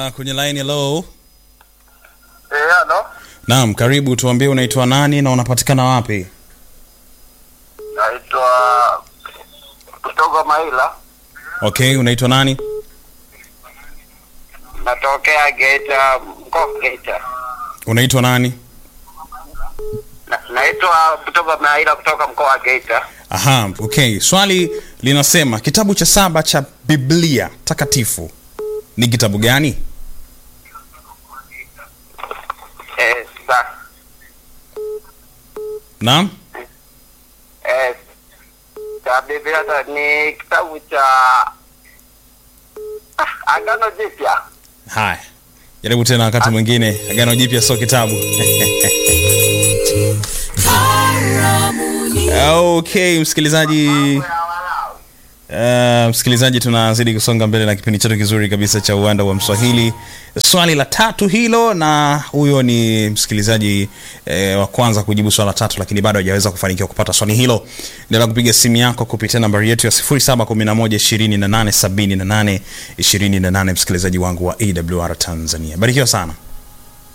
Uh, kwenye line hello. Eh, halo. Naam, karibu tuambie unaitwa nani na unapatikana wapi? Naitwa kutoka Maila. Okay, unaitwa nani? Natokea Geita, mkoa wa Geita. Unaitwa nani? Na, naitwa kutoka Maila kutoka mkoa wa Geita. Aha, okay. Swali linasema kitabu cha saba cha Biblia takatifu ni kitabu gani? Eh, sa, Naam? eh, cha Biblia ta- ni kitabu cha ah, Agano Jipya. Haya. Jaribu tena wakati mwingine. Agano Jipya sio kitabu. Okay, msikilizaji Uh, msikilizaji tunazidi kusonga mbele na kipindi chetu kizuri kabisa cha uwanda wa mswahili swali la tatu hilo na huyo ni msikilizaji eh, wa kwanza kujibu swali la tatu lakini bado hajaweza kufanikiwa kupata swali hilo endelea kupiga simu yako kupitia nambari yetu ya 711 2878 28 msikilizaji wangu wa awr tanzania barikiwa sana